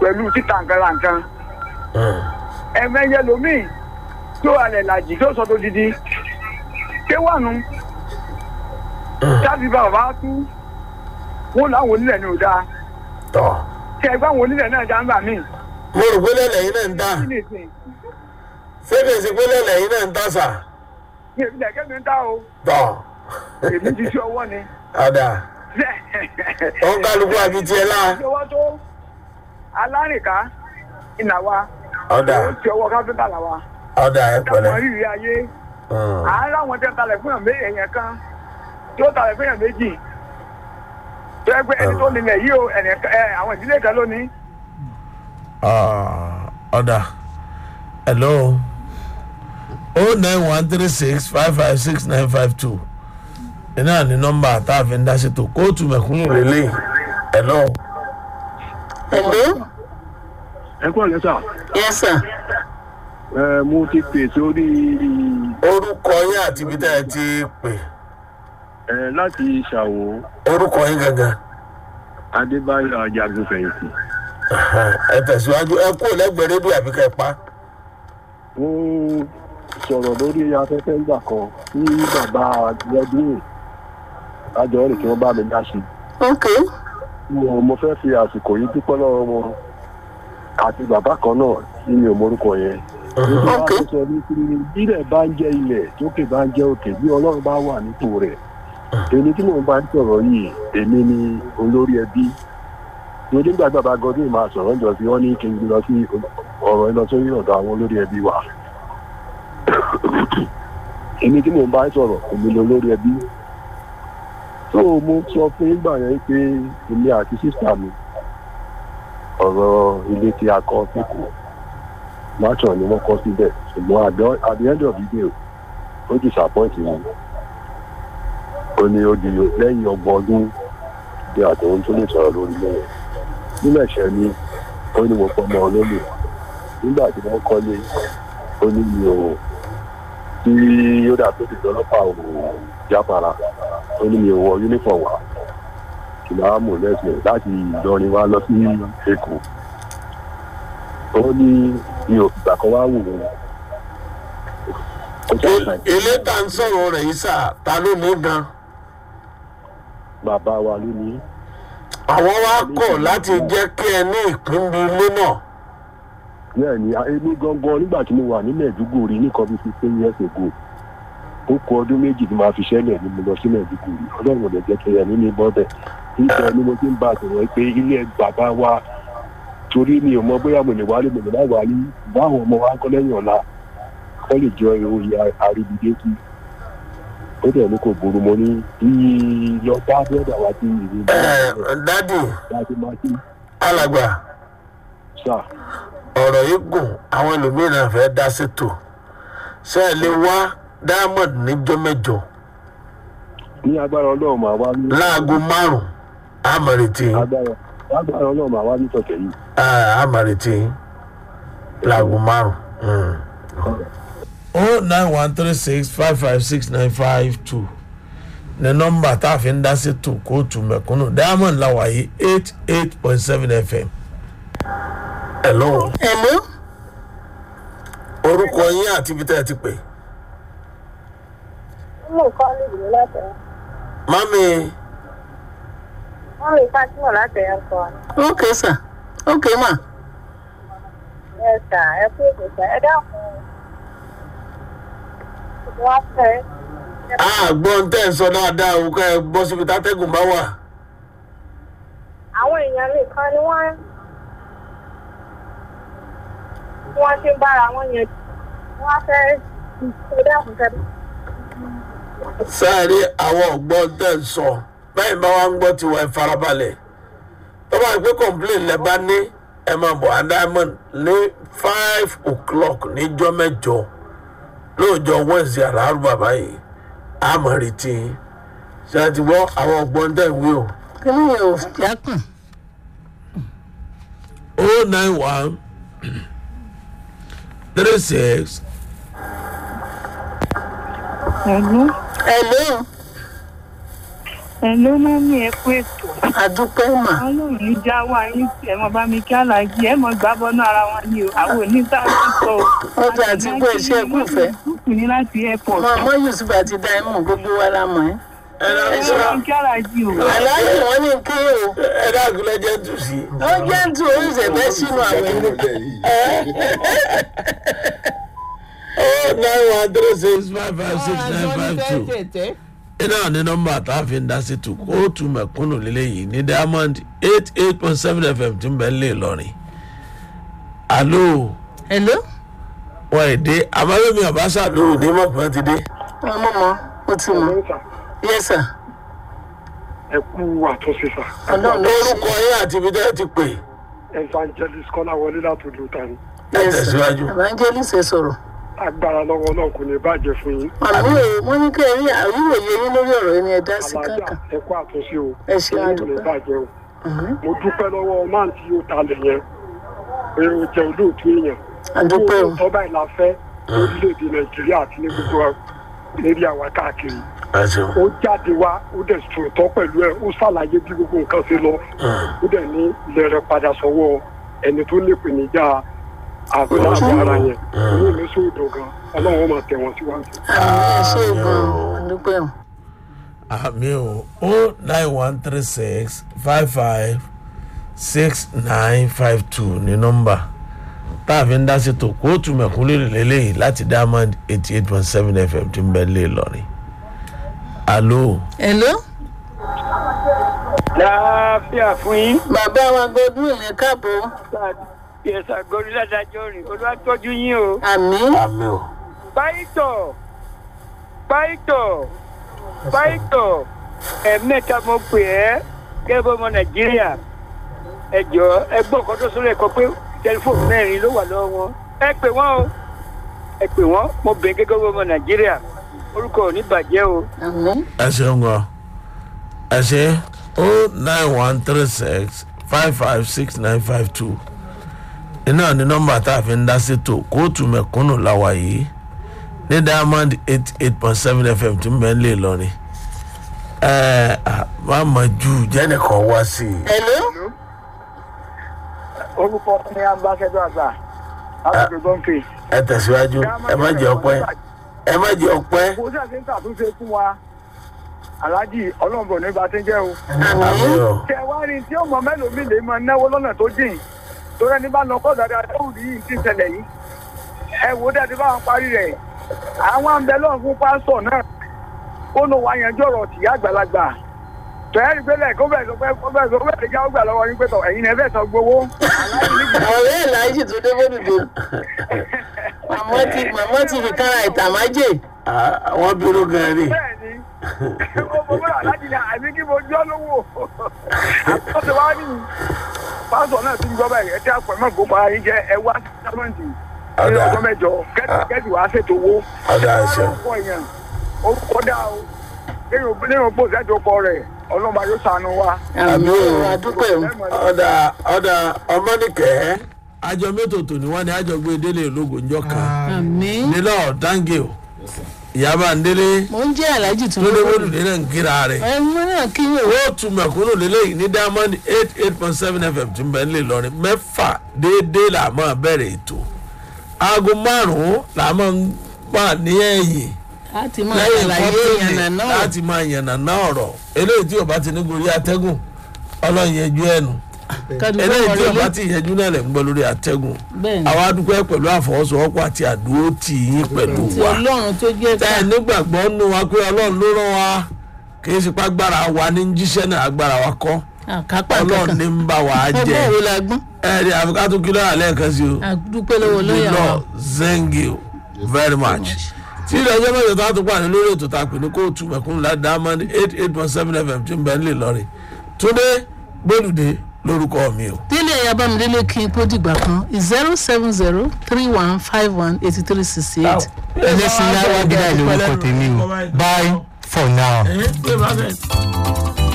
pẹ̀lú títa nǹkan ra nǹkan ẹ̀mẹ́yẹ lomiì tó alẹ̀ làjì tó sọ tó didi ké wà nù tábí bàbá tú wọn làwọn onílẹ̀ ní òdà tọ́ kẹ ẹgbẹ́ àwọn onílẹ̀ náà já ń bà mí. mo rò pé lẹ́lẹ̀ yìí náà ń dá kí ni ìsìn ṣé kìí ṣe pé lẹ́lẹ̀ yìí náà ń dá sà ní ìpínlẹ̀ kẹ́mi ń dá o tọ́ èmi ti ṣe ọwọ́ ni. ọ̀dà ó ń kálukú àbí tiẹ̀ lá ìṣọwọ́ tó alárìnká ìnà wa ọ̀dà ó ti ọwọ́ káfíńtà là wa ọ̀dà ẹ pẹ̀lẹ́ dáwọn rírì ayé Mm. àárá wọn tẹ talẹ̀ fún èèyàn kan tí ó talẹ̀ fún èèyàn méjì tó ẹgbẹ́ ẹni tó nílẹ̀ yìí o ẹnìkan- ẹ, àwọn ìdílé kan lónìí Ah, ọ̀dà hello o nine one three six five five six nine five two iná ní nọ́mbà tá a fi ń dá sí tó kóòtù mẹ̀kúnnù lélẹ̀ hello Hello? ẹ kúrò lẹ́sà Yes, sir. ẹ mo ti pè sórí orúkọ yín àti ibi tẹ́ ẹ ti pè ẹ láti ṣàwò orúkọ yín gangan adébáyọ̀ ajagun fẹ̀yìntì ẹ tẹ̀síwájú ẹ kú lẹ́gbẹ̀ẹ́ rédíò àbí kẹ́ ẹ pa wọ́n sọ̀rọ̀ lórí afẹ́fẹ́ ńgbà kan tí bàbá lẹ́dún àjọ rẹ̀ kí wọ́n bá mi dá sí Okay. mo mo fẹ́ fi àsìkò yìí dúpẹ́ lọ́wọ́ wọn àti bàbá kan náà tí mi ò morúkọ yẹn nítorí Ok. wọ́n sọ ní pé bílẹ̀ bá ń jẹ́ ilẹ̀ tókè bá ń jẹ́ òkè bí ọlọ́run bá wà nípò rẹ̀ èmi tí mò ń bá ń sọ̀rọ̀ yìí èmi ni olórí ẹbí torí nígbà tí bàbá godwin máa sọ̀rọ̀ ń jọ sí wọ́n ní kí n gbé lọ sí ọ̀rọ̀ ẹ lọ sórí ọ̀dọ̀ àwọn olórí ẹbí wa èmi tí mò ń bá ń sọ̀rọ̀ èmi ni olórí ẹbí tó mo sọ fún ìgbà yẹn pé èmi àti sísá mi ọ̀rọ̀ ilé tí a kọ́ síkù máṣọ̀ ni wọ́n kọ́ síbẹ̀ ṣùgbọ́n at the- at the end of the day ó disappoint mi ó ní ó di lẹ́yìn ọgbọ̀n ọdún bí àtòun tó lè sọ̀rọ̀ lórí lẹ́yìn nílẹ̀ ìṣẹ́ ni ó ní mo pọ́nmọ́ olómi nígbà tí wọ́n kọ́lé ó ní mi ò tí ó dà tó ti dọ́lọ́pàá ò jáfara ó ní mi ò wọ uniform wá kìlá mú lẹ́sìn láti ìlọrin wá lọ sí èkó ó ní mi ò fìgbà kan wá wù ú ó ṣàṣàyàn ilé tá à ń sọ̀rọ̀ rẹ̀ yìí sà ta ló ní gan bàbá wa ló ní àwọn wa kọ̀ láti jẹ́ kí ẹ ní ìpín bí ilé náà bẹ́ẹ̀ ni èmi gangan nígbà tí mo wà ní mẹ̀dúgùrì ní kan bíi fifteen years ago ó kọ ọdún méjì tí màá fi ṣẹlẹ̀ ní mo lọ sí mẹ̀dúgùrì ọlọ́run ò lè jẹ́ kí ẹ̀mí mi bọ́ bẹ̀ níbẹ̀ ni mo ti ń bá a sọ̀rọ̀ pé ilé bàbá wa torí mi ò mọ bóyá mo lè wálé mo lè má wálé báwọn ọmọ wa ń kọ́ lẹ́yìn ọ̀la kọ́ lè jọ oyè àríbidé sí ó dẹ̀ ní kò burú mo ní bí lọ bá bẹ́ẹ̀dà wá sí ìlú ẹ dádì láti máa sí alàgbà sáà. ọ̀rọ̀ yìí gùn àwọn ẹlòmíràn fẹ́ dá sétò ṣé ẹ lè wá diamond níjọ́ mẹ́jọ ní agbára ọlọ́run máa wá ní láago márùn àmọ̀rètí agbára agbára ọlọ́run máa wá ní tọ̀tẹ̀ yìí. àmọ̀rètí láago márùn. o nine one three six five five six nine five two ní nọ́mbà tá a fi ń dá sétò kóòtù mẹ̀kúnnù diamond làwàyé eight eight point seven fm. hello Hello? orúkọ yín àti ibi tẹ́ ẹ ti pè. mú nǹkan lùdì ní láti ẹ̀ mami wọ́n lè fásitì láti ẹ̀ kọ́ Okay, sir. Okay, ma. ẹ sà ẹ kú ìgbésẹ̀ ẹ dákun wọ́n fẹ́ àgbọn tẹ́ ẹ sọ dáadáa o ká ẹ bọ́ síbi tátẹ́gùn bá wà. àwọn èèyàn nìkan ni wọ́n tí wọ́n ti ń bára wọn yẹn wọ́n fẹ́ ẹ dákun kẹ́ sáré àwọn ọ̀gbọ́n tẹ̀ ń sọ báyìí bá wa ń gbọ́ tiwa ẹ farabalẹ̀ tó bá gbé complain lẹ bá ní ẹ máa bọ̀ á diamond ní five o'clock níjọ́ mẹ́jọ lóòjọ́ wednesday aláàrú bàbá yìí a máa retí yín. ṣe àti gbọ́ àwọn ọ̀gbọ́n tẹ̀ ń wí o. Kí ni yóò jákùn? o nine one three six Hello? ẹ ló máa ń ní ẹ kú ètò àdúpẹ́ mà ọlọ́run ní já wá yín sí ẹ mọ bá mi kí alájí ẹ mọ gbá bọ́nú ara wọn ni o àwọn onítàkùn sọ o. ọjà àti pé iṣẹ́ kúfẹ́ kúkú ní láti airport. mọ ọmọ yusuf àti daimu gbogbo wa la mọ̀ ẹ́. ẹ ẹ dákun ló sá máa ń kí alájí o. aláàjì wọn ní kí o ẹ dákun lẹ́jẹ̀ tù sí. ó jẹ́ ń tu oríṣẹ́ fẹ́ sínú àwẹ̀ ní. oh nine one three six five five six nine five two iná ní nọmba tá a fi ń dá sí tu kóòtù mẹ̀kúnnù lélẹ́yìí ní diamond eight eight point seven fm tí ń bẹ lé lọ́rin. alo hello wọn èdè abáyọmí ọbaṣà lóru ní mọ̀pẹ́ ti dé. wọn mọ̀ mọ́ ó ti mọ̀ yes sir ẹ kú àtúnṣe sà ọlọ́run ló ṣe orúkọ yín àti ibi tẹ́ ẹ ti pè evangelist kọ́lá wọlé láti ìlú tani ẹ yes sir tẹ̀síwájú. evangelist ẹ sọ̀rọ̀ agbára lọ́wọ́ náà kò ní bàjẹ́ fún yín àmì ò wọ́n ní kẹ́ ẹ rí àríwòye yín lórí ọ̀rọ̀ yẹn ni ẹ dá sí alájà kankan ẹ kú àtúnṣe o ẹ ṣe Yín ò ní àdúpẹ́ bàjẹ́ o Mhm. mo dúpẹ́ lọ́wọ́ máà tí yóò talẹ̀ yẹn pé o jẹ́ olóòtú èèyàn àdúpẹ́ o tọ́ba ìlà fẹ́ orílẹ̀-èdè nàìjíríà àti ní gbogbo lérí àwa káàkiri ẹ ṣeun. ó jáde wá ó dẹ̀ sòótọ́ pẹ̀lú ẹ̀ ó ṣàlàyé bí gbogbo nǹkan ṣe lọ ó dẹ̀ ní ilẹ̀ rẹ̀ padà sọ́wọ́ ẹni tó ní ìpèníjà àbúrò ara yẹn inú mi sóòdò gan ọlọ́run ó máa tẹ̀ wọ́n síwájú. àmì ẹ ṣe gan àdúpẹ́ o àmì o o nine one three six five five six nine five two ní nọmba tá a fi ń dá sí tó kóòtù mẹ̀kúnlẹ̀ lélẹ́yìí láti diamond eighty eight point seven fm tí ń bẹ lé lọ́rin. alo hello láàfíà fún yín. bàbá wa godwin ẹ káàbọ̀ yẹsà gòrí ládàjọ rìn olùwàtọ́jú yín o. àmì àmì o. pàìtọ̀ pàìtọ̀ pàìtọ̀ ẹ̀mẹ́ta mo pè ẹ́ kẹ́bọ́ ọmọ nàìjíríà ẹ jọ ẹ gbọ́ ọ̀kan tó sọ́rọ̀ ẹ̀kọ́ pé tẹlifóònù mẹ́rin ló wà lọ́wọ́ wọn ẹ pè wọ́n o ẹ pè wọ́n mo bẹ̀ gẹ́gẹ́ bí ọmọ nàìjíríà orúkọ ò ní bàjẹ́ o. àmì ẹ ṣeun gan ẹ ṣe o nine one three six five five six nine five two iná ní nọmba tá a fi ń dá sétò kóòtù mẹ̀kúnnù làwà yìí ní diamond eight eight point seven fm tí ń bẹ ń lè lọrin ẹ má mọ ju jẹ́nìkan wá sí i. hello orúkọ ní ambassador àgbà láti gọ́ǹfì. ẹ tẹ̀síwájú ẹ má jẹ ọpẹ́ ẹ má jẹ ọpẹ́ kò sí àti ń tàtúnṣe fún wa aláàjì ọlọ́run bọ̀ nígbà tí ń jẹ́ o. àmì o tẹ wá rí tí ọmọ mélòó mi lè máa náwó lọ́nà tó jìn torí ẹni bá lọ kọ́ dáadáa tó rí yìí ti ṣẹlẹ̀ yìí ẹ wò ó dẹ́ẹ̀dí bá wọn parí rẹ̀ àwọn àǹbẹ̀lọ́ fún pásítọ̀ náà ó lọ wá yanjú ọ̀rọ̀ tìyá àgbàlagbà tẹ̀yẹ́rì gbélé kó bẹ̀rẹ̀ sọ pé kó bẹ̀rẹ̀ sọ pé ẹ̀jẹ̀ ó gbà lọ́wọ́ yín pé tọ̀ ẹ̀yin ẹ̀ fẹ́ sọ gbowó ọ̀rẹ́ ẹ̀ láìsí tó dé bódùdó màmá ti màmá ti fi kára ìtàmájè àwọn bínú gan ni bẹ́ẹ̀ ni mo mọ̀ bọ́lá láti ní àmì kí mo jọ́ lówó àtọ́sẹ̀ wá ní pásítọ̀ náà ti ń gbọ́ báyìí ẹ tí a pẹ̀ mọ́ gbogbo ara yín jẹ́ ẹ wá sí sámẹ́ǹtì ní Ọ̀dà. ọjọ́ mẹ́jọ kẹ́tì kẹ́tì wàá ṣètò owó Ọ̀dà, àṣẹ. orúkọ èèyàn orúkọ dá o nínú pò sẹ́jọ kọ rẹ̀ ọlọ́mọ yóò sànù wa. àmì o àdúpẹ́ o ọ̀dà ọ̀dà ọmọnìkẹ́ àjọ mẹ́tò tòní wọn ni àjọ gbé délé ológun njọ kan àmì nílò dáńgé o ìyábà ń délé mò ń jẹ́ aláàjì tó lóde lówó wọlùdé náà ń kíra rẹ̀ ẹ mú náà kí yóò ó tún mẹ̀kúnnù lélẹ́yìn ní diamond eight eight point seven fm tí ń bẹ nílé lọrin mẹ́fà déédéé là máa bẹ̀rẹ̀ ètò aago márùn-ún là máa ń wà ní ẹ̀yìn láti máa lẹ́yìn ṣàlàyé kọ́tùnì ìyànnà náà láti máa yànnà náà ọ̀rọ̀ eléyìí tí ò bá ti ní gorí atẹ́gùn ọlọ́run yẹjú ẹnu kádùúgbò eléyìí tí ò wọlé bá ti yẹjú náà lẹ̀ ń gbọ́ lórí atẹ́gùn bẹ́ẹ̀ ni àwa dúpẹ́ pẹ̀lú àfọwọ́sowọ́pọ̀ àti àdúró tì yín pẹ̀lú ti wa ọlọ́run tó jẹ́ tẹ́ ká ẹ nígbàgbọ́ nù wa pé ọlọ́run ló rán wa kì í ṣe pé agbára wa ní jíṣẹ́ náà agbára wa kọ́ àkápá ọlọ́run ní kankan ń bá wa jẹ ọgbọ́n wo la gbọ́n ẹ̀ẹ́dì àfikàtú kí lọ́yà lẹ́ẹ̀kan sí o àdúpẹ́ lọ́wọ́ lọ́yà lọ wa thank you very much tí ilé ẹjọ́ mẹ́jọ tó a tún pàdé lórí ètò tá a pè ní kóòtù mẹ̀kúnnù láti diamond eight eight point seven fm tí ń bẹ nílẹ̀ lọ́rẹ̀ túndé gbólùdé lórúkọ mi o. délé ẹ̀yà bámidélé kí n kó dìgbà kan zero seven zero three one five one eighty three sixty eight ẹlẹ́sìn láwọ́ bí láì lórúkọ tèmi o bye for now. ẹ pé bá bẹ́ẹ̀.